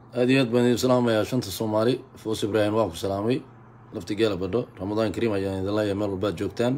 aada iyo aad baan idin salaamayaa shanta soomaali foos ibraahim waan ku salaamay lafti geela badho ramadaan kariim ayaan idin leeyahay meel walbaad joogtaan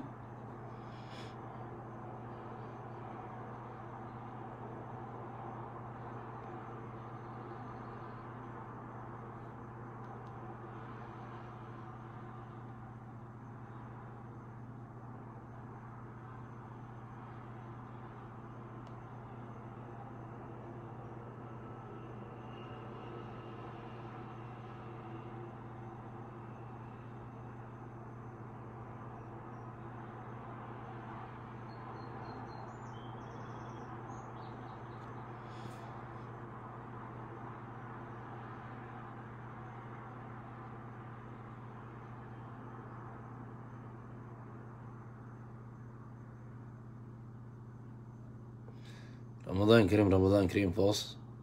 ramadaan kariim ramadaan kariim foos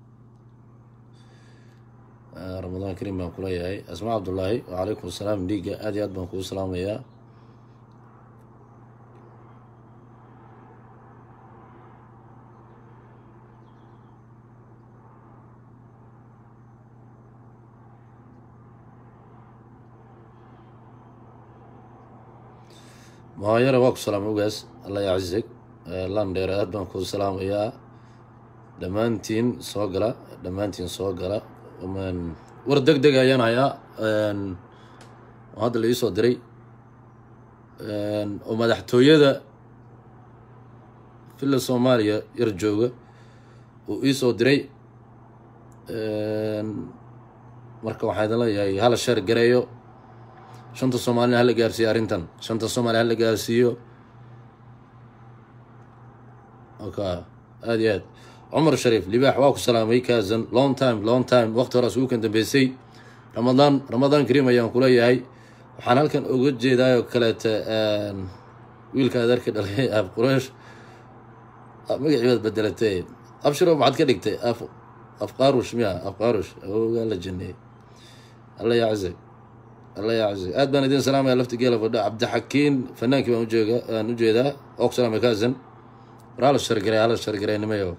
ramadaan kariim baan kuleeyahay asmaa cabdullaahi wacalaykum asalaam dhiigga aad iyo aad baan kugu salaamayaa mahayare waa ku salaamay ugaas alla yacizig landheer aad baan kuu salaamayaa dhammaantiin soo gala dhammaantiin soo gala war deg deg ayaan hayaa oo hadda la iisoo diray oo madaxtooyada villa soomaaliya yar jooga uu iisoo diray marka waxaa idin leeyahay hala sheer gareeyo shanta soomaalina hala gaarsiiyo arrintan shanta soomaaliya hala gaarsiiyo oka aada iyo aad cumar shariif libaax waa ku salaamay kazan long time long time waqti horaas ugu kan dambeysay ramadaan ramadaan kariim ayaan kuleeyahay waxaan halkan oga jeedaayoo kaleeta wiilka adeerka dhalay af quraysh magacii baad bedelatay abshiro maxaad ka dhigtay af afqaarush miya afqaarush awogaa la janeeyey alla yaczig alla yaczig aad baan idin salaamaya lafti geela fadho cabdixakiin fanaankii baan ujeega aan ujeedaa oo ku salaamay kazan war hala shargaray hala shargaray nimayo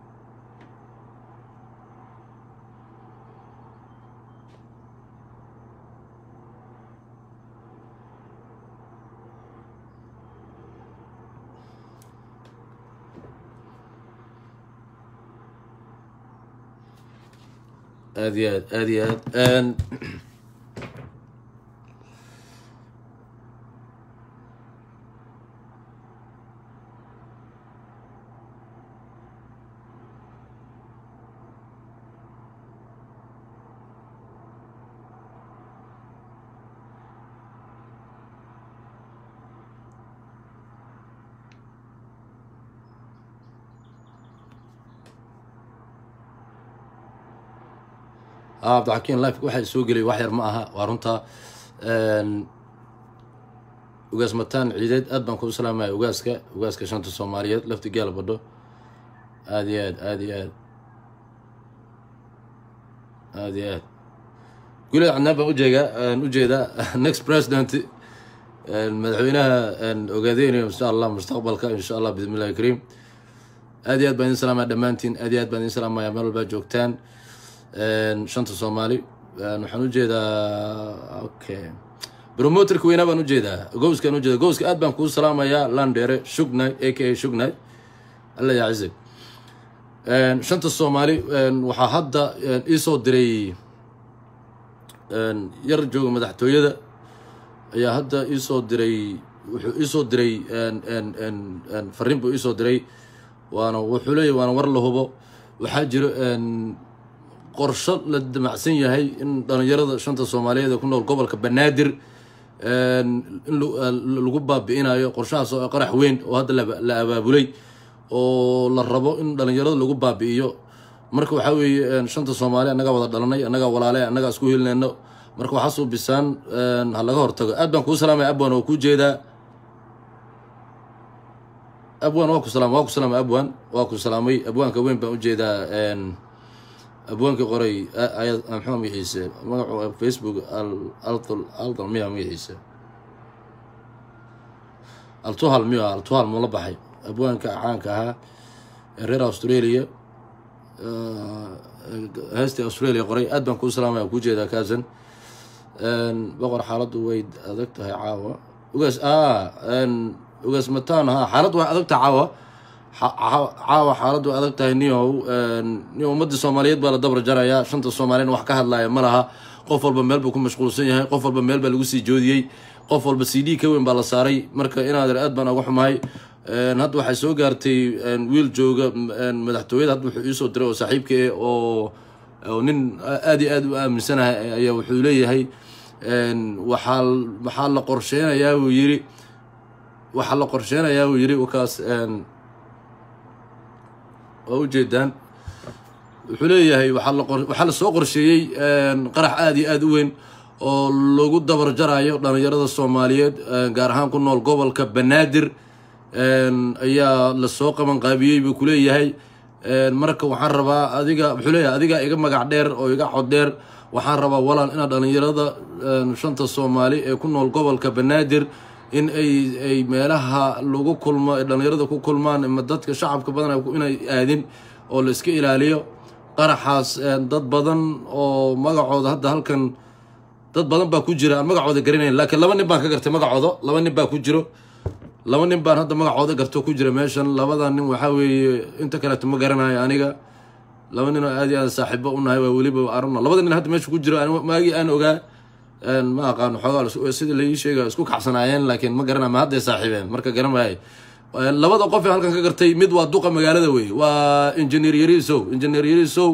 aada iyo aad aada iyo aad cabdixakiin life waxaa soo gelay wax yar ma aha waa runta ugaas mataan ciideed aad baan kuu salaamaya ugaaska ugaaska shanta soomaaliyeed lafti gaal badho aada iyo aad aada iyo aad aada iyo aad guled cadnaan baan ujeegaa ujeedaa next president madaxweynaha ogaadeynayo insha allah mustaqbalka insha allah bismi illahi kariim aad iyo aad baan idin salaamaya dhammaantiin aad iyo aad baan idin salaamaya meel walbaa joogtaan shanta soomaali waxaan ujeedaa okay promoterka weynaa baan ujeedaa gowskaan ujeeda gowska aad baan kuu salaamayaa landheere shugnay a k a shugnay alla yacizig shanta soomaali waxaa hadda iisoo diray yar jooga madaxtooyada ayaa hadda iisoo diray wuxuu iisoo diray fariin buu iisoo diray waana wuxuu leeyahy waana war la hubo waxaa jiro qorsho la damacsan yahay in dhalinyarada shanta soomaaliyeed ee ku nool gobolka banaadir in lagu baabi-inayo qorshahaas oo qarax weyn oo hadda la abaabulay oo la rabo in dhalinyarada lagu baabi-iyo marka waxaa weeye shanta soomaali annagaa wada dhalanay annagaa walaale annagaa isku helinayno marka waxaa suubisaan ha laga hortago aad baan kuu salaamaya abwan oo kuu jeedaa abwan waa ku salaam waa ku salaamay abwan waa ku salaamay abwaanka weyn baan ujeedaa abwaanka qoray mxua magaciise magacu facebook aldal miya magaciise altuhal miya altuhal mula baxay abwaanka caanka ahaa ee reer australia heestii australia qoray aad baan kuu salaamaya kuu jeedaa kaasan boqor xaaladdu way adag tahay caawa ugaas ugaas mataan ha xaaladdu way adag tahay caawa caawa xaaladdu way adag tahay niyow niyo ummadii soomaaliyeed baa la dabar jarayaa shanta soomaaliyana wax ka hadlaya ma laha qof walba meel buu ku mashquulsan yahay qof walba meel baa lagu sii joodiyey qof walba c d ka weyn baa la saaray marka inaadeer aad baan uga xumahay hadda waxay soo gaartay wiil jooga madaxtooyada hadda wuxuu iisoo diray oo saaxiibka eh oo oo nin aad iyo aad u aaminsanahay ayaa wuxuu leeyahay waxaa waxaa la qorsheynayaa buu yiri waxaa la qorsheynayaa buu yiri wakaas waa ujeedaan wuxuu leeyahay waxaa lasoo qorsheeyey qarax aada iyo aada u weyn oo lagu dabar jarayo dhalinyarada soomaaliyeed gaar ahaan ku nool gobolka banaadir ayaa lasoo qaban qaabiyey buu kuleeyahay marka waxaan rabaa adiga wuxuu leeyahay adiga iga magac dheer oo iga cod dheer waxaan rabaa walaal inaad dhalinyarada shanta soomaali ee ku nool gobolka banaadir in ay ay meelaha lagu kulmo ay dhalinyarada ku kulmaan ama dadka shacabka badan inay aadin oo la iska ilaaliyo qaraxaas dad badan oo magacooda hadda halkan dad badan baa ku jira aan magacooda garanayn laakiin laba nin baan ka gartay magacooda laba nin baa ku jiro laba nin baan hadda magacooda garto ku jira meeshan labada nin waxaa weeye inta kaleeto ma garanayo aniga laba nin oo aad iyo aad saaxiibo unahay waa weliba aruna labada nin hadda meesha ku jiro maagii aan ogaa ma aqaano xoogaa sida laii sheega isku kacsanaayeen laakiin ma garana ma hadday saaxiibeen marka garan maayo labada qof ee halkan ka gartay mid waa duqa magaalada wey waa engineer yarisow engineer yarisow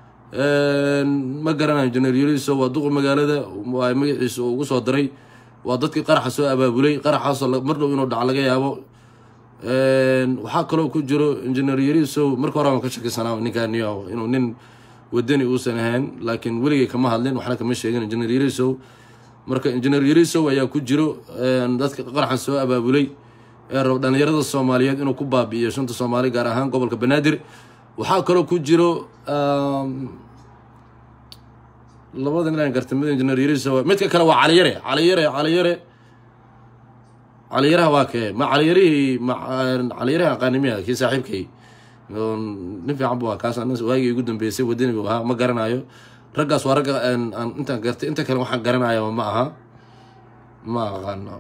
ma garanayo engineer yarisow waa duqa magaalada waa magaciisa ugu soo daray waa dadkii qaraxa soo abaabulay qaraxaasoo mar dhow inuu dhac laga yaabo waxaa kaloo ku jiro engineer yarisow marka hore aan ka shakisanaa ninkaaniyo inuu nin wadani uusan ahayn laakiin weligay kama hadlin waxna kama sheegin engineer yarisow marka engineer yarisow ayaa ku jiro dadka qaraxan soo abaabulay ee rab dhalinyarada soomaaliyeed inuu ku baabi'iyo shanta soomaali gaar ahaan gobolka banaadir waxaa kaloo ku jiro labada nin aan gartay mid engineer yarisow midka kale waa caliyare caliyare caliyare caliyaraha waa kee ma caliyarihii ma caliyaraha aqaanimiya kii saaxiibkay nin fiican bu kaas waagii ugu dambeysay wadani bu ahaa ma garanayo raggaas waa ragga intaan gartay inta kale waxaan garanayo ma aha ma aqaano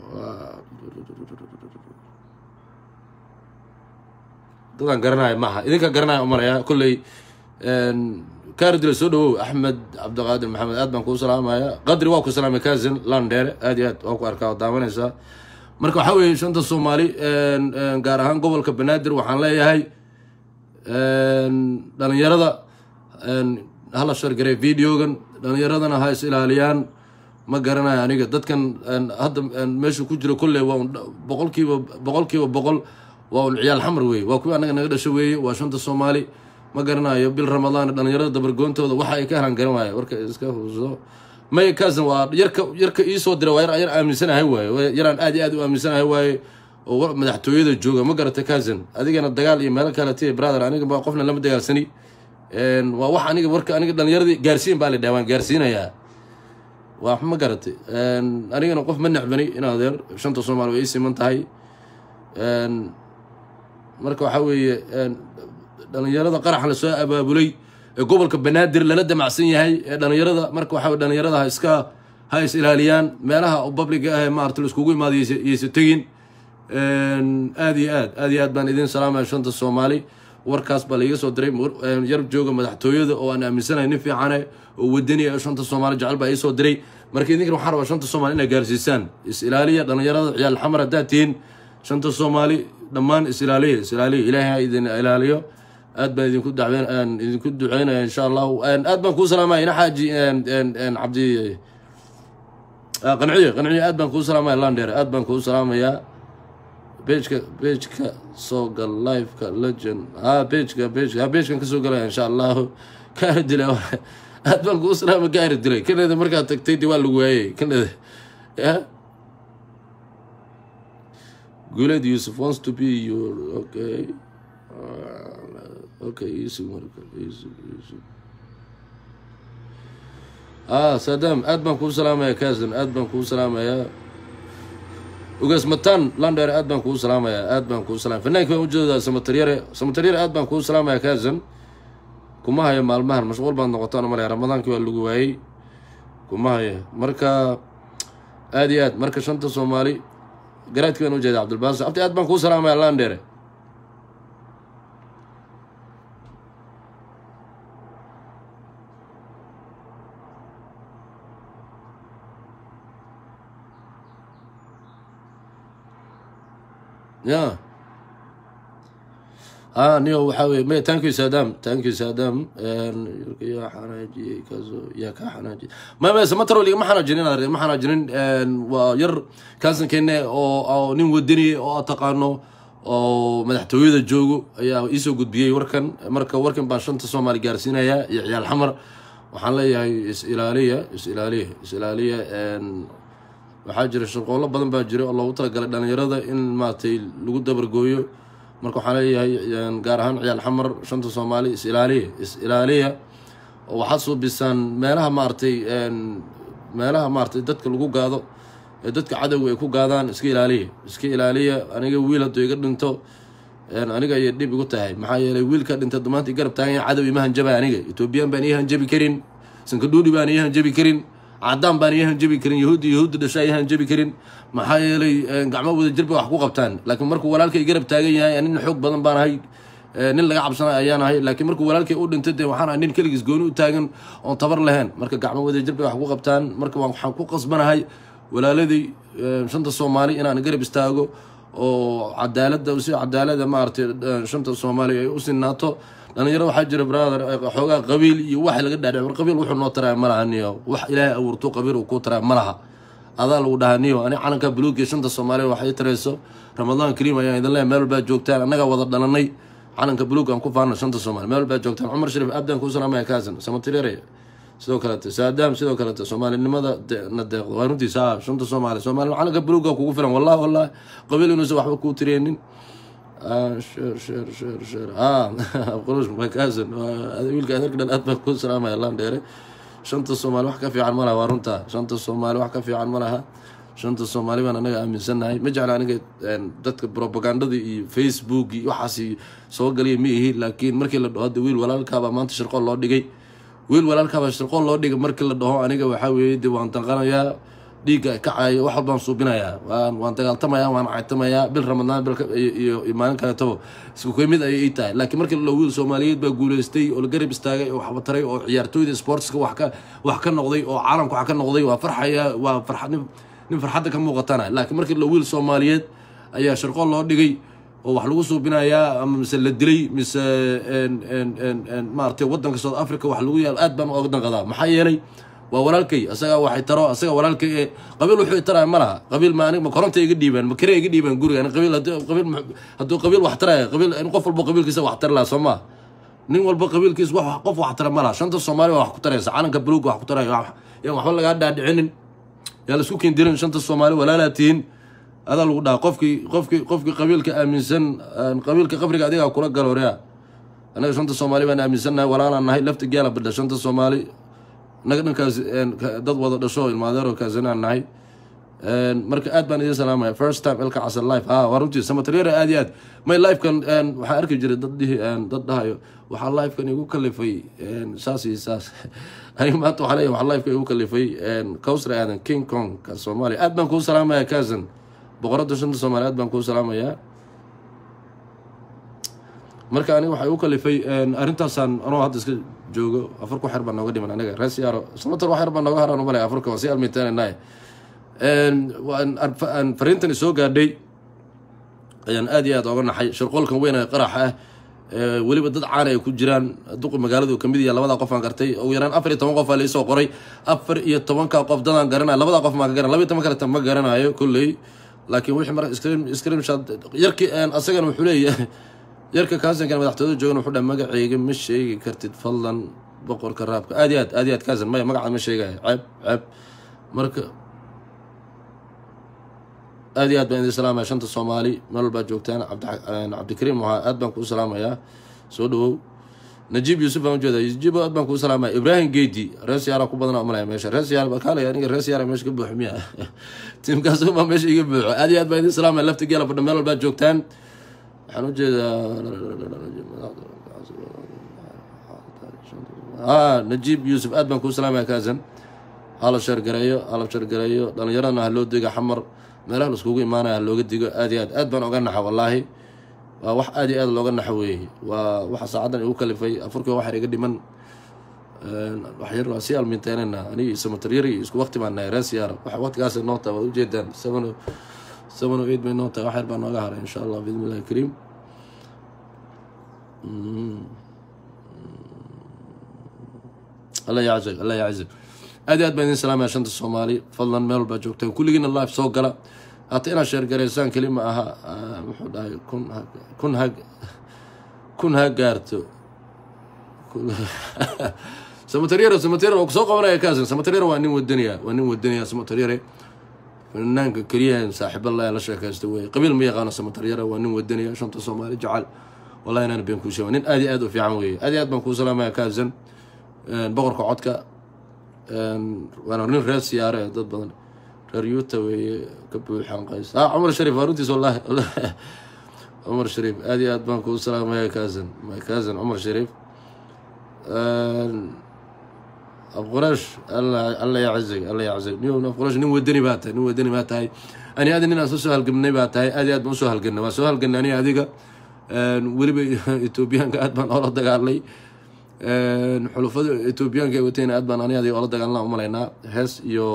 dadaan garanayo ma aha idinka garanayo umalaya kolley kaardila soo dhawow axmed cabdiqaadir maxamed aad baan kuu salaamaya qadri waa ku salaamay kazin landheere aad iyo aad waa ku arkaa oo daawanaysaa marka waxaa weeye shanta soomaali gaar ahaan gobolka banaadir waxaan leeyahay dhalinyarada hala shargarey videogan dhalinyaradana ha is ilaaliyaan ma garanayo aniga dadkan hadda meesha ku jiro kolley waa un boqolkiiba boqolkiiba boqol waa un ciyaal xamar weeye waa kuwii annaga naga dhasho weeye waa shanta soomaali ma garanayo bil ramadaan dhalinyarada dabargoontooda waxa ay ka helaan garan waayo warka iska huso may kaasan waa yarka yarka iisoo dira waa yar aaminsanahay waaye yaraan aad iyo aad u aaminsanahay waaye oo madaxtooyada jooga ma garata kaasan adigana dagaal iyo meelo kale ti brother aniga ba qofna lama dagaalsani waa wax aniga warka aniga dhalinyaradii gaarsiin baa la dhaha waan gaarsiinayaa waa ma garatay anigana qof ma necbani in adeer shanta soomaali way ii siman tahay marka waxaa weeye dhalinyarada qaraxa lasoo abaabulay ee gobolka banaadir lala damacsan yahay ee dhalinyarada marka waxaa dhalinyarada ha iska ha is ilaaliyaan meelaha publiga ah ee maarata laiskugu imaada yaysa tegin aad iyo aad aad iyo aad baan idin salaamaya shanta soomaali warkaas baa laiga soo diray yar jooga madaxtooyada oo aan aaminsanahay nin fiicane oo wadani ah shanta soomaali jecel baa iisoo diray marka idinkan waxaan rabaa shanta soomaali inaa gaarsiisaan is ilaaliya dhalinyarada ciyaal xamar haddaad tihiin shanta soomaali dhammaan is ilaaliya is ilaaliya ilaahay ha idin ilaaliyo aad baan idinku dacweyn idinku duceynaya insha allahu aad baan kuu salaamaya ina xaaji cabdi qanciye qanciye aad baan kuu salaamaya landheer aad baan kuu salaamayaa bejka bejka soo gal liveka legend ha bejka bejka ha bejkan kasoo galaya insha allahu kaari dilay aad baan kuu salaama kaari dilay kanada markaad tagtay de waa lagu waayey kanada ya Guled Yusuf wants to be your okay. Uh, okay, Yusuf marka Yusuf Yusuf. Ah, Saddam, aad baan kuu salaamaya Kazan, aad baan kuu salaamaya. Ugas Matan, Lander, aad baan kuu salaamaya, aad baan kuu salaamaya. Fanaanka baan u jeedaa Samataryare, Samataryare aad baan kuu salaamaya Kazan. kuma hayo maalmahan mashquul baad noqotaan malaya ramadaankii waa lagu waayey kuma haya marka aada iyo aad marka shanta soomaali garaadki baan ujeeda cabdilbaasi abti aad baan kuu salaamaya landheere ya ah niyo waxaa weye may thank you sadam thank you sadam yaa xanaajiyey kaasoo yaa kaa xanaajiyey ma ma samataro ligama xanaajinin adeer ma xanaajinin waa yar kaasankeene oo oo nin wadani oo aad taqaano oo madaxtooyada joogo ayaa iisoo gudbiyey warkan marka warkan baan shanta soomaali gaarsiinaya iyo ciyaal xamar waxaan leeyahay is ilaaliya is ilaaliya is ilaaliya waxaa jira shaqoolo badan baa jira oo loogu talagalay dhalinyarada in maaragtay lagu dabargooyo marka waxaan leeyahay gaar ahaan ciyaal xamar shanta soomaali is ilaaliya is ilaaliya oo waxaad suubisaan meelaha maaragtay meelaha maaragtay dadka lagu gaado ee dadka cadowga ay ku gaadaan iska ilaaliya iska ilaaliya aniga wiil hadduu iga dhinto aniga ayay dhib igu tahay maxaa yeelay wiilka dhintay dumaanta garab taagan cadow ima hanjaba aniga etoobiyaan baan ii hanjabi karin sankadhuudhi baan ii hanjabi karin cadaan baan ii hanjabi karin yahuudda yahuudda dhashaa ii hanjabi karin maxaa yeelay gacmo wada jirba wax ku qabtaan laakiin markuu walaalkay garab taagan yahay nin xoog badan baan ahay nin laga cabsana ayaan ahay laakiin markuu walaalkay u dhintay dee waxaan ahay nin keligiis gooni u taagan oon tabar lahayn marka gacmo wada jirbay wax ku qabtaan marka waxaan ku qasbanahay walaaladii shanta soomaali inaan garab istaago oo cadaalada si cadaalada maaragtay shanta soomaali ay u sinaato dhalinyaro waxaa jira brother xoogaa qabiil iyo wax laga dhaadhic war qabiil wuxuu noo taraya ma laha niyo wax ilaahay abuurto qabiil uu kuu taraya ma laha adaa lagu dhahaa niyo ani calanka buluugiyo shanta soomaaliya wax ii tarayso ramadaan kariim ayaan idin leeyahay meel walbaa joogtaan annagaa wada dhalanay calanka buluug aan ku faano shanta soomaaliya meel walbaa joogtaan cumar shariif abdaan kuu salaamaya kaasan samatirere sidoo kaleete saadaam sidoo kaleete soomaalinimada na deeqdo waa runtiisa ah shanta soomaaliya soomaaliya calanka buluuga kugu filan wallahi wallahi qabiil inuusan waxba kuu tireenin sheer sheer sheer sheer ah qulush makaasan wiilka adeerka dhan aad baan kuu salaamaya laan dheere shanta soomaali wax ka fiican ma laha waa runtaa shanta soomaali wax ka fiican ma laha shanta soomaali baan anaga aaminsannahay ma jecla aniga dadka propagandada iyo facebook iyo waxaas soo galiya ma ihi laakiin markii la dhaho hadda wiil walaalkaabaa maanta shirqool loo dhigay wiil walaalkaabaa shirqool loo dhigay markii la dhaho aniga waxaa weeye de waan danqanayaa dhiigga kacayo wax walbaan suubinayaa waan waan dagaaltamayaa waan caytamayaa bil ramadaan bil iyo maalin kaleetaba isku koy mid ayay ii tahay laakiin markii la dhaho wiil soomaaliyeed baa guuleystay oo la garab istaagay oo waxba taray oo ciyaartooyda sportska wax ka wax ka noqday oo caalamka wax ka noqday waa farxaya waa farxad nin farxadda ka muuqatana laakiin markii la wiil soomaaliyeed ayaa shirqool loo dhigay oo wax lagu suubinayaa ama mise la dilay mise maaragtay waddanka south africa wax lagu yaal aad baan oga danqadaa maxaa yeelay waa walaalkay asagaa waxay taro asaga walaalkay ee qabiil wuxuu taraya ma laha qabiil ma anig ma koronta iga dhiibaan ma kare iga dhiibaan guriga ani qabiil qabiil hadduu qabiil wax taraya qabiil in qof walba qabiilkiisa wax tari laha soo maa nin walba qabiilkiisa wax qof wax tara ma laha shanta soomaali waa wax ku taraysa calanka buluuga wax ku taraya yaan waxba lagaa dhaadhicinin yaa la isku kendirin shanta soomaali walaalaa tihiin adaa lagu dhaha qofkii qofkii qofkii qabiilka aaminsan qabiilka qabriga adigaa kula galoorea annaga shanta soomaali baan aaminsannahay walaalaan nahay lafta gaala badha shanta soomaali annaga dhankaas dad wada dhasho ilmaadeero kaasanaan nahay marka aad baan idin salaamaya first time ilka casar life ah waa runtii samataryeera aad iyo aad may lifekan waxaan arki jiray dad dhihi dad dhahayo waxaa lifekan igu kalifay saas iyo saas aniga maanta waxaa leeyahay waxaa lifekan igu kalifay cowsar aadan king kong ka soomaaliya aad baan kuu salaamaya kaasan boqoradda shanta soomaaliya aad baan kuu salaamayaa marka aniga waxay u kalifay arrintaasaan anoo hadda iska joogo afar ku xer baa nooga dhiman aniga rees yaaro samatar wax yar baa nooga haraan umalaya afarka waa si almitananaye fariintan isoo gaadhay ayaan aad iyo aad oga naxay shirqoolkan weyn ee qaraxa ah weliba dad caana ay ku jiraan duqi magaaladu kamid yaha labadaa qof aan gartay ugu yaraan afar iyo toban qof aa laisoo qoray afar iyo tobanka qof dadaan garanaya labadaa qof maa ka garan laba iyo toban kaleta ma garanayo kolley laakiin wixii marka scrimshot yarkii asagana wuxuu leeyahay yarka kaasankan madaxtooyada joogan wuxuu dhaha magaceyga ma sheegi kartid fadlan boqorka raabka aad iyo aad aad iyo aad kaasan maya magaca ma sheegayo ceeb ceeb marka aad iyo aad baan idin salaamaya shanta soomaali meel walbaa joogtaan cabdikariim waxaa aad baan kuu salaamayaa soo dhawow najiib yuusuf baan ujeeda najiib aad baan kuu salaamaya ibraahim geedi rees yaara ku badana umalaya meesha rees yaar kaalay aniga rees yaara meesha ka buuxo miya tiimkaas baa meesha iga buuxo aad iyo aad baan idin salaamaya lafta geela fadha meel walbaa joogtaan waxaan ujeedaa a najiib yuusuf aad baan kuu salaamaya kaasan hala sheergareeyo hala sheergareeyo dhalinyaradana ha loo diga xamar meelaha laiskugu imaanaya ha looga digo aad iyo aad aad baan oga naxa wallaahi waa wax aad iyo aad looga naxo weeye waa waxa saacaddan igu kalifay afurkii waxaa iga dhiman wax yar waa sii alminteynayna anigi samataryari isku waqti baan nahay rees yaara wax waqtigaas noo tahay waad ujeedaan seven seven o eight bay noo tahay wax yar baa nooga haray insha allah biidni illahi kariim alla yaczag alla yaczag aad iyo aad baan idin salaamaya shanta soomaali fadlan meel walbaa joogtaan kulligiina live soo gala hata inaad sheergaraysaan keli ma aha muxuu dhahay kun ha kun ha kun ha gaarto samataryare samataryare waa kusoo qabanaya kaasan samataryare waa nin wadanaya waa nin wadanaya samataryare fanaanka keliya saaxiiba la la sheekaysta wey qabiil ma yaqaano samataryare waa nin wadanaya shanta soomaali jecel wallahi inaan been kuu sheega nin aad iyo aad u fiican weeye aad iyo aad baan kuu salaamaya kaasan boqorka codka waana nin reer siyaare dad badan reer yuuta weeye ka buuxaan qays ah cumar shariif waa runtiis wallahi cumar shariif aad iyo aad baan kuu salaamaya kaasan my kaasan cumar shariif afqurash alla yaczig alla yaczig nin afqurash nin wadani baa tahay nin wadani baa tahay ani adi nin aan soo halgamnay baa tahay aad iyo aad baan usoo halgamnay waan soo halgamnay ani adiga weliba etoobiyaanka aad baan oola dagaalnay xulufada etoobiyaanka ay watayna aad baan ani adiga oola dagaalnaa umalaynaa hees iyo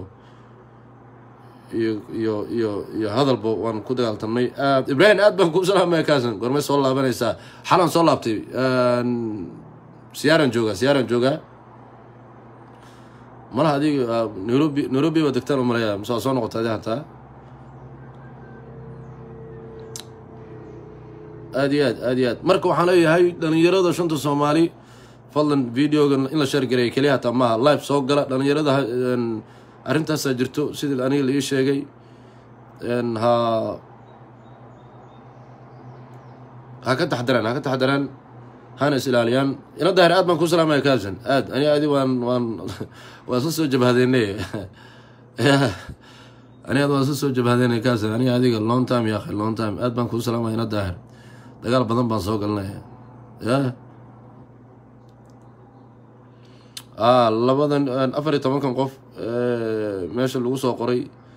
iyo iyo iyo iyo hadalba waan ku dagaaltamnay aad ibrahim aad baan kuu salaamaya kaasan gormay soo laabanaysaa xalan soo laabtay siyaaran joogaa siyaaran joogaa malaha adiga nairobi nairobi baa degtaan u malaya mase waa soo noqota adi hataa aad iyo aad aad iyo aad marka waxaan leeyahay dhalinyarada shanta soomaali fadlan videoga in la sheergareeya keliya hataa maaha live soo gala dhalinyarada arrintaasaa jirto sidii aniga la ii sheegay ha ha ka taxdaraan ha ka taxdaraan hana is ilaaliyaan ina daahir aad baan kuu salaamaya kaasan aad ani adi waan waan waan isla soo jabhadeynay ani ad waan isla soo jabhadeynay kaasan ani adiga long time ya akhi long time aad baan kuu salaamaya ina daahir dagaal badan baan soo galinaya ya a labadan afar iyo tobankan qof meesha lagu soo qoray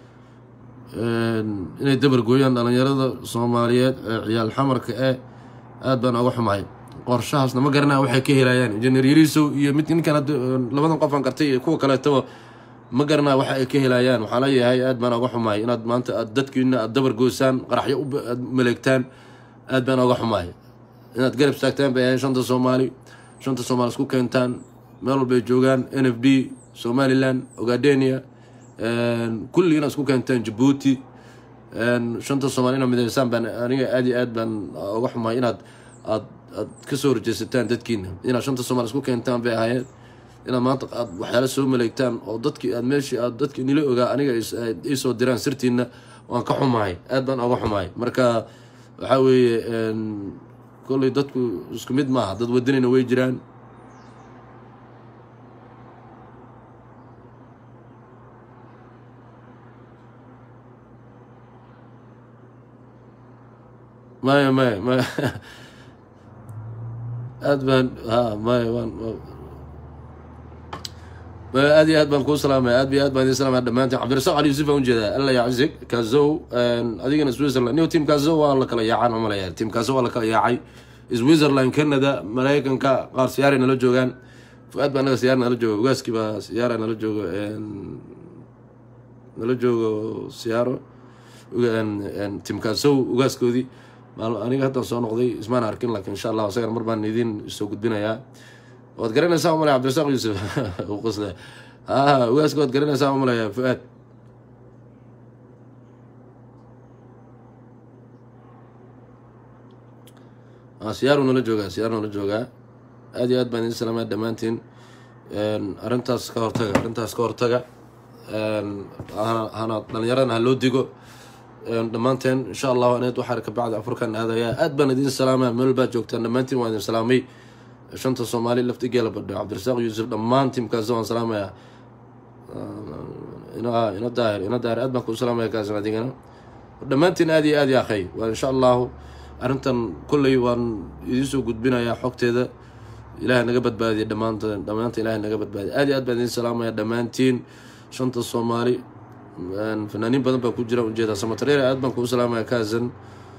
inay dabar gooyaan dhalinyarada soomaaliyeed ee ciyaal xamarka ee aad baan oga xumahay qorshahaasna ma garanaya waxay ka helayaan injineer yarisow iyo mid ninkan labadan qofaan qartay iyo kuwa kaleetaba ma garanaya waxa ay ka helayaan waxaa leeyahay aad baan oga xumahay inaad maanta aad dadkiina aad dabar goosaan qaraxyo aad maleegtaan aad baan oga xumahay inaad garab istaagtaan bay ahayn shanta soomaali shanta soomaali isku keentaan meel walbay joogaan n f d somaliland ogadenia kulli inaad isku keentaan jabuuti shanta soomaali inaad mideysaan baan aniga aad iyo aad baan oga xumahay inaad aad aad kasoo horjeesataan dadkiina inaad shanta soomaali isku keentaan bay ahaayeen inaad maanta aad waxyaala soo maleegtaan oo dadkii aad meeshii aad dadki nila ogaa aniga iisoo diraan sirtiina waan ka xumahay aad baan oga xumahay marka waxaa weeye kolley dadku isku mid maaha dad wadanina way jiraan maya maya maya aad baan ha maya waan maya aad iyo aad baan kuu salaamaya aad iyo aad baan idin salamaya dhamaantiin cabdirasaaq cali yuusuf baan ujeedaa alla yaczig kazow adigana switzerland niyo team kazow waa la kala yaacaan oo malaya team kazow waa la kala yaacay switzerland canada maraykanka qaar siyaaray nala joogaan fu-aad baa naga siyaar nala jooga ugaaskii baa siyaara nala joogo nala joogo siyaaro team kazow ugaaskoodii aniga haddaan soo noqday ismaan arkin laakiin insha allah isagana mar baan idin soo gudbinayaa waad garanaysaa umalaya cabdirasaaq yuusuf qosle a ugaaska waad garanaysaa umalaya fu-aad siyaaru nala joogaa siyaaru nala joogaa aad iyo aad baan idin salaamaya dhammaantiin arrintaas ka hortaga arrintaas ka hortaga hana dhalinyaradana ha loo digo dhammaanteen insha allahu aneed waxaa kabacdi afurkan aadayaa aad baan idin salaamaya meel baad joogtaan dhammaantiin waan idin salaamay shanta soomaali laftigeela badho cabdirasaaq yuusuf dhammaan tiimkaas waan salaamayaa ina daahir ina daahir aad baan kuu salaamaya kaasan adigana dhammaantiin aad iyo aad ya akhay waa insha allahu arrintan kolley waan idiin soo gudbinayaa xogteeda ilahay naga badbaadiya dhammaanta dhammaanta ilahay naga badbaadiya aad iyo aad baan idin salaamaya dhammaantiin shanta soomaali fanaaniin badan baa ku jira ujeeda samatareer aad baan kuu salaamaya kaasan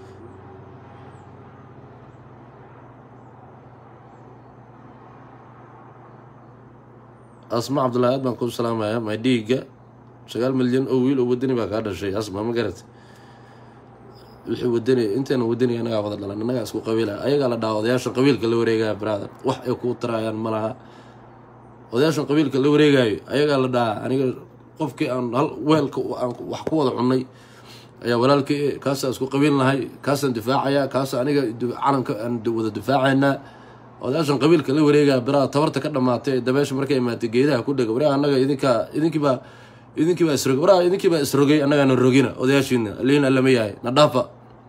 asma cabdullahi aad baan kuu salaamaya maydhiiga sagaal milyan oo wiil oo wadani baa kaa dhashay asma ma garat wixii wadani inteena wadani anagaa wada dhalan annagaa isku qabiila ayagaa la dhaha odayaashan qabiilka la wareegaya brother wax ay kuu tarayaan ma laha odayaashan qabiilka la wareegayo ayagaa la dhahaa aniga qofkii aan hal weelka aan wax ku wada cunnay ayaa walaalkii kaasaan isku qabiil nahay kaasaan difaacaya kaasa aniga calanka aan wada difaacaynaa odayaashan qabiilka la wareegaya biraha tabarta ka dhamaatay ee dabeesha markay imaatay geedaha ku dhega waraha annaga idinkaa idinkiibaa idinkiibaa isrogay waraha idinkiibaa isrogay annagaana rogina odayaashiina liin allama yahay na dhaafa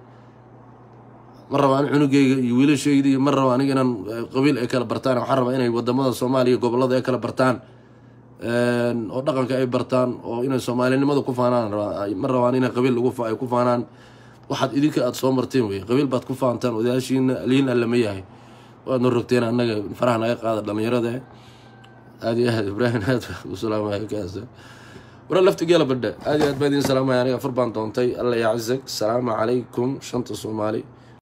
ma raba an cunugeyga iyo wiilashayda iyo ma raba aniga inaan qabiil ay kala bartaan waxaan rabaa inay wadamada soomaaliya gobolada ay kala bartaan oo dhaqanka ay bartaan oo inay soomaalinimada ku faanaan ma rabaan inay qabiil lagu ay ku faanaan waxaad idinka aada soo marteen wey qabiil baad ku faantaan odayaashiina liin allama yahay waadna rogteen annaga faraha naga qaada dhalinyarada aada iyo aad ibraahim aad baa u salaamaya kaas wara laftigeela badha aad iyo aad baa idin salaamaya aniga far baan doontay alla yacizag asalaamu calaykum shanta soomaali